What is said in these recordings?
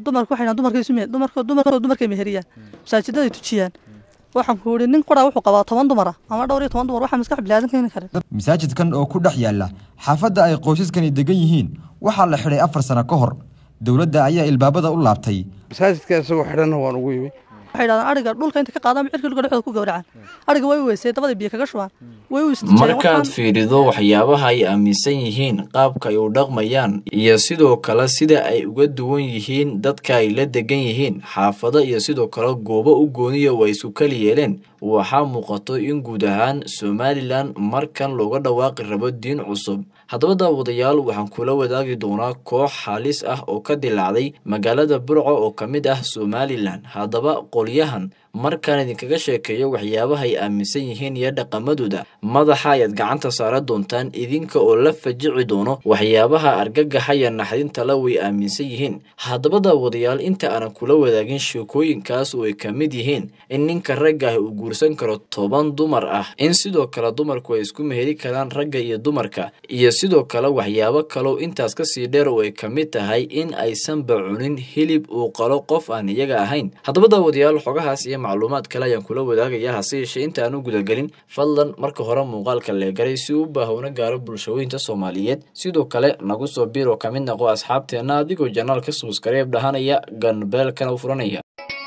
dumarku waxay dhahaan dumarka isu me dumarka dumarka dumarkay meheriyaan masaajidaday tujiyaan waxaan ku yidhi nin quraa wuxuu qabaa toban dumar ah ama dhowr iyo toban dumar waxaa maskax bilaadan keeni karin masaajidkan oo ku dhex yaalla xaafadda ay qoysaskani degan yihiin waxaa la xidhay afar sano ka hor dowladda ayaa ilbaabada u laabtay masaajidka isagoo xidhanna waan ugu yimi waxay dhahdaan ariga dhulka inta ka qaadaan cirka dhulka dhexdooda ku gowracaan ariga way weysay dabada biyo kaga shubaan way u istijeen markaad fiirido waxyaabaha ay aaminsan yihiin qaabka ay u dhaqmayaan iyo sidoo kale sida ay uga duwan yihiin dadka ay la degan yihiin xaafado iyo sidoo kale goobo u gooniya oo ay isu kali yeeleen waxaa muuqato in guud ahaan somalilan markan looga dhawaaqi rabo diin cusub haddaba daawadayaal waxaan kula wadaagi doonaa koox halis ah oo ka dilaacday magaalada burco oo ka mid ah somalilan haddaba qolyahan markaan idinkaga sheekeeyo waxyaabaha ay aaminsan yihiin iyo dhaqamadooda madaxa ayaad gacanta saara doontaan idinka oo la fajici doono waxyaabaha argagaxa iyo naxdinta la way aaminsan yihiin haddaba daawadayaal inta aanan kula wadaagin sheekooyinkaas oo ay ka mid yihiin in ninka ragga ah uu guursan karo toban dumar ah in sidoo kale dumarku ay isku meheri karaan ragga iyo dumarka iyo sidoo kale waxyaabo kaloo intaas kasii dheer oo ay ka mid tahay in aysanba cunin hilib uu qalo qof aan iyaga ahayn haddaba daawadayaal xogahaas iyo macluumaad kale ayaan kula wadaagaya hase yeeshee inta aan u gudagelin fadlan marka hore muuqaalka leegaray si uu baahowna gaaro bulshooyinka soomaaliyeed sidoo kale nagu soo biir oo ka mid noqo asxaabteenna adigoo janaalka subskareeb dhahanaya ganbeelkana u furanaya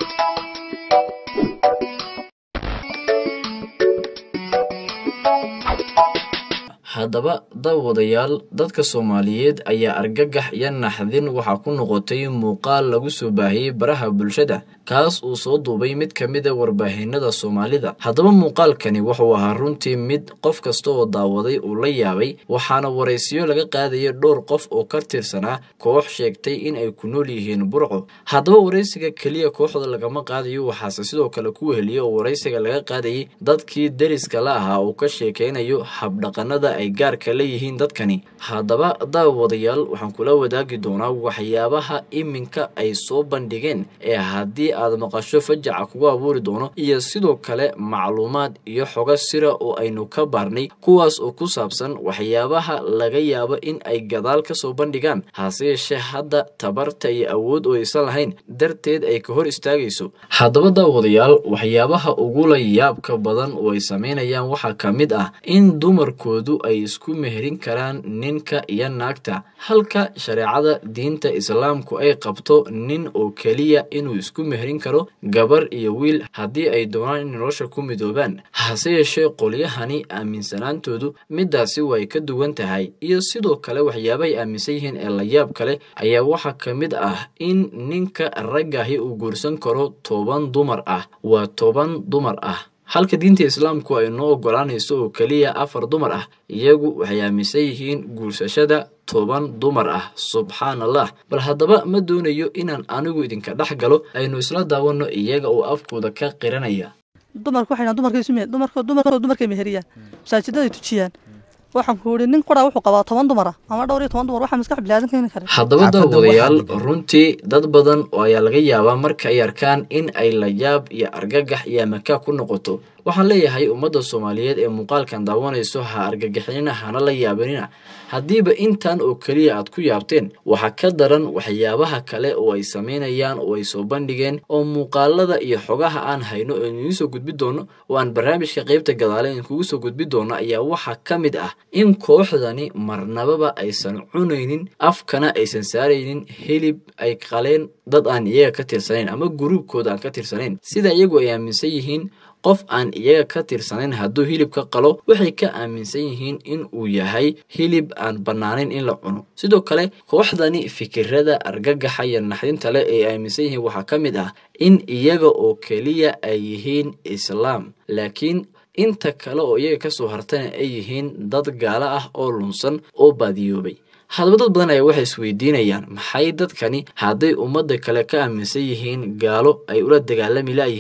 haddaba daawadayaal dadka soomaaliyeed ayaa argagax iyo naxdin waxaa ku noqotay muuqaal lagu soo baahiyey baraha bulshada kaas uu soo duubay mid ka mid a warbaahinada soomaalida haddaba muuqaalkani wuxuu ahaa runtii mid qof kasta oo daawaday uu la yaabay waxaana waraysiyo laga qaadaya dhowr qof oo ka tirsanaa koox sheegtay in ay ku nool yihiin burco haddaba waraysiga keliya kooxda lagama qaadayo waxaase sidoo kale ku weheliya oo waraysiga laga qaadayay dadkii deriska la ahaa uu ka sheekeynayo habdhaqanada ay gaarka leeyihiin dadkani haddaba daawadayaal waxaan kula wadaagi doonaa waxyaabaha iminka ay soo bandhigeen ee haddii aad maqasho fajaca kugu abuuri doono iyo sidoo kale macluumaad iyo xogo sira oo aynu ka baarnay kuwaas oo ku saabsan waxyaabaha laga yaabo in ay gadaal ka soo bandhigaan hase yeeshee hadda tabarta iyo awood oo aysan lahayn darteed ay ka hor istaagayso haddaba daawadayaal waxyaabaha ugula yaabka badan oo ay samaynayaan waxaa ka mid ah in dumarkoodu ay isku meherin karaan ninka iyo naagta halka shareecada diinta islaamku ay qabto nin oo keliya inuu isku meherin karo gabar iyo wiil haddii ay doonaan in nolosha ku midoobaan hase yeeshee qolyahani aaminsanaantoodu midaasi way ka duwan tahay iyo sidoo kale waxyaabahay aaminsan yihiin ee la yaab kale ayaa waxaa ka mid ah in ninka raggaahi uu guursan karo toban dumar ah waa toban dumar ah halka diinta islaamku ay noo ogolaanayso oo keliya afar dumar ah iyagu waxay aaminsan yihiin guursashada toban dumar ah subxaan allah bal haddaba ma doonayo inaan anigu idinka dhex galo aynu isla daawanno iyaga oo afkooda ka qiranaya dumarku waxay dhahaan dumarka isu me dumarka dumarka dumarkay meheriyaan masaajidaday tujiyaan waxaan ku yidhi nin quraa wuxuu qabaa toban dumar ah ama dhowr iyo toban dumar waxaa maskax bilaadan keeni karin haddaba daawadayaal runtii dad badan oo ayaa laga yaabaa marka ay arkaan in ay layaab iyo argagax iyo amakaa ku noqoto waxaan leeyahay ummadda soomaaliyeed ee muuqaalkan daawanayso ha argagixinina hana la yaabinina haddiiba intan oo keliya aad ku yaabteen waxaa ka daran waxyaabaha kale oo ay samaynayaan oo ay soo bandhigeen oo muuqaalada iyo xogaha aan hayno oo idiin soo gudbi doono oo aan barnaamijka qeybta gadaale idinkugu soo gudbi doono ayaa waxaa ka mid ah in kooxdani marnababa aysan cunaynin afkana aysan saaraynin hilib ay qaleen dad aan iyaga ka tirsanayn ama guruubkooda aan ka tirsanayn sida iyagu ay aaminsan yihiin qof aan iyaga ka tirsanayn hadduu hilib ka qalo waxay ka aaminsan yihiin in uu yahay hilib aan bannaanayn in la cuno sidoo kale kooxdani fikirada argagaxa iyo naxdinta leh ee aaminsan yihiin waxaa ka mid ah in iyaga oo keliya ay yihiin islaam laakiin inta kale oo iyaga kasoo hartana ay yihiin dad gaalo ah oo lunsan oo baadiyoobay haddaba dad badan ayaa waxay isweydiinayaan maxay dadkani hadday ummadda kale ka aaminsan yihiin gaalo ay ula dagaalami laayihiin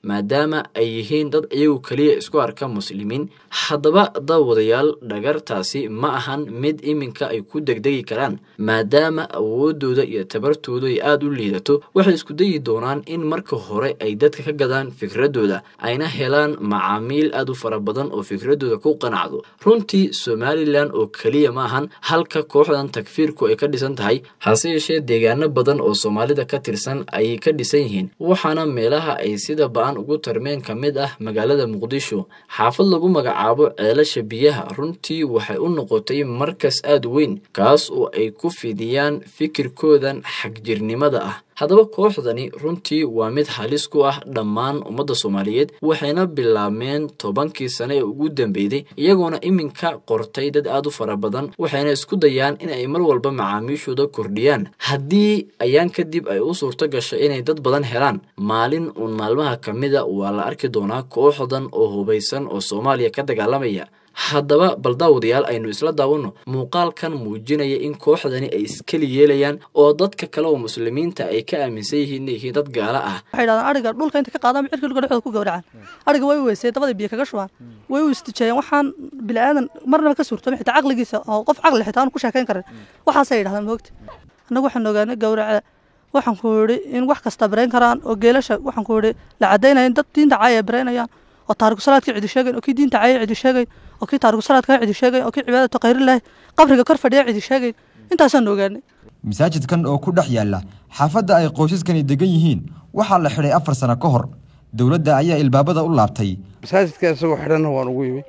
maadaama ay yihiin dad iyagu keliya isku arka muslimiin haddaba daawadayaal dhagartaasi ma ahan mid iminka ay ku degdegi karaan maadaama awoodooda iyo tabartooda ay aada u liidato waxay isku dayi doonaan in marka hore ay dadka ka gadaan fikradooda ayna helaan macaamiil aada u fara badan oo fikradooda ku qanacdo runtii somalilan oo keliya ma ahan halka kooxdan takfiirku ay ka dhisan tahay hase yeeshee deegaano badan oo soomaalida ka tirsan ayay ka dhisan yihiin waxaana meelaha ay sida ba-an ugu tarmeen ka mid ah magaalada muqdisho xaafad lagu magacaabo ceelasha biyaha runtii waxay u noqotay markas aada weyn kaas oo ay ku fidiyaan fikirkoodan xagjirnimada ah haddaba kooxdani runtii waa mid halis ku ah dhammaan ummadda soomaaliyeed waxayna bilaabmeen tobankii sane ee ugu dambeeyey iyagoona iminka qortay dad aada u fara badan waxayna isku dayaan in ay mar walba macaamiishooda kordhiyaan haddii ayaan kadib ay u suurto gasho inay dad badan helaan maalin uun maalmaha ka mida waa la arki doonaa kooxdan oo hubaysan oo soomaaliya ka dagaalamaya haddaba bal daawadayaal aynu isla daawanno muuqaalkan muujinaya in kooxdani ay iskeli yeelayaan oo dadka kale oo muslimiinta ay ka aaminsan yihiin inay yihiin dad gaalo ah waxay dhahdaan ariga dhulka inta ka qaadaan cirka dhulka dhexdooda ku gowracaan ariga way weysay dabada biyo kaga shubaan way u istijeeyeen waxaan bilaadan marnaba ka suurtoomin xitaa caqligiisa oo qof caqli xitaa aanu ku sheekayn karin waxaasay yidhahdaan moogta annagu waxaan ogaanay gowraca waxaan ku yidhi in wax kasta barayn karaan oo geelasha waxaan ku yidhi la caddaynaya in dad diinta caaya ay baraynayaan oo taariku salaadkii cidi sheegayn oo kii diinta caaya cidi sheegayn oo kii taariku salaadkaa cidi sheegayn oo kii cibaadatu khayrillahi qabriga kor fadhiya cidi sheegayn intaasaan ogaanay masaajidkan oo ku dhex yaalla xaafadda ay qoysaskani degan yihiin waxaa la xidhay afar sano ka hor dowladda ayaa ilbaabada u laabtay masaajidka isagoo xidhanna waan ugu yimi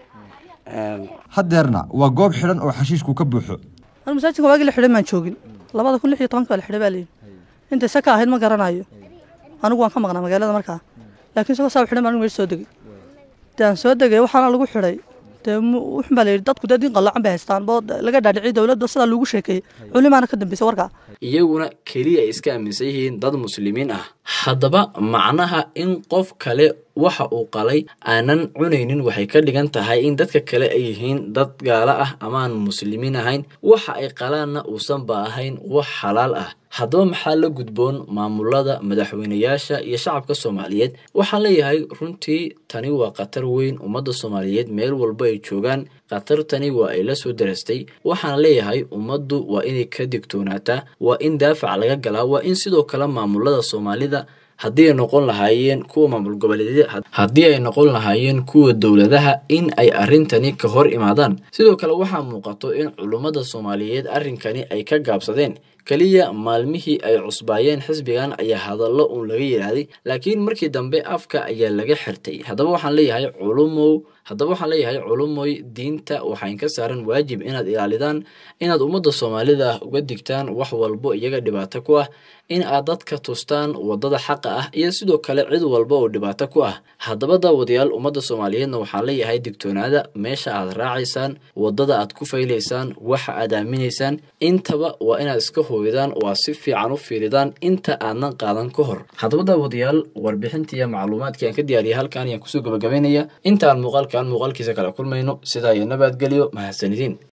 haddeerna waa goob xidhan oo xashiishku ka buuxo anu masaajidka waagii la xidhay maan joogin labada kun lix iyo tobanka baa la xidhay baa layidhi intay saka ahayd ma garanayo anigu waan ka maqnaa magaalada markaa laakiin isagoo saa u xidhan baan anigu meesha soo degay dee aan soo degay waxaana lagu xidhay dee wuxun baa la yidhi dadku dee diin qallacan bay haystaan boo laga dhaadhiciyay dowladda sidaa loogu sheekeeyey culimaana ka dambeysay warkaa iyaguna keliya ay iska aaminsan yihiin dad muslimiin ah haddaba macnaha in qof kale waxa uu qalay aanan cunaynin waxay ka dhigan tahay in dadka kale ay yihiin dad gaalo ah amaan muslimiin ahayn waxa ay qalaanna uusanba ahayn wax xalaal ah haddaba maxaa la gudboon maamulada madaxweynayaasha iyo shacabka soomaaliyeed waxaan leeyahay runtii tani waa khatar weyn ummadda soomaaliyeed meel walba ay joogaan khatartani waa ay la soo darastay waxaan leeyahay ummaddu waa inay ka digtoonaataa waa in daafac laga galaa waa in sidoo kale maamulada soomaalida haddii ay noqon lahaayeen kuwa maamul goboleedyada haddii ay noqon lahaayeen kuwa dowladaha in ay arrintani ka hor imaadaan sidoo kale waxaa muuqato in culummada soomaaliyeed arrinkani ay ka gaabsadeen keliya maalmihii ay cusbaayeen xisbigan ayaa hadallo uun laga yidhaahday laakiin markii dambe afka ayaa laga xirtay haddaba waxaan leeyahay culumow haddaba waxaan leeyahay culumoy diinta waxayn ka saaran waajib inaad ilaalidaan inaad ummadda soomaalida uga digtaan wax walbo iyaga dhibaato ku ah in aad dadka tustaan waddada xaqa ah iyo sidoo kale cid walba oo dhibaato ku ah haddaba daawadayaal ummadda soomaaliyeedna waxaan leeyahay digtoonaada meesha aad raacaysaan waddada aad ku faylaysaan waxa aad aaminaysaan intaba waa inaad iska hooydaan oo aad si fiican u fiiridaan inta aadnan qaadan ka hor haddaba daawadayaal warbixintiiyo macluumaadkii aan ka diyaariyay halkan ayaan kusoo gabagabaynaya intaan muuqaalkan muuqaalkiisa kala kulmayno sidaa iyo nabadgelyo mahadsanidin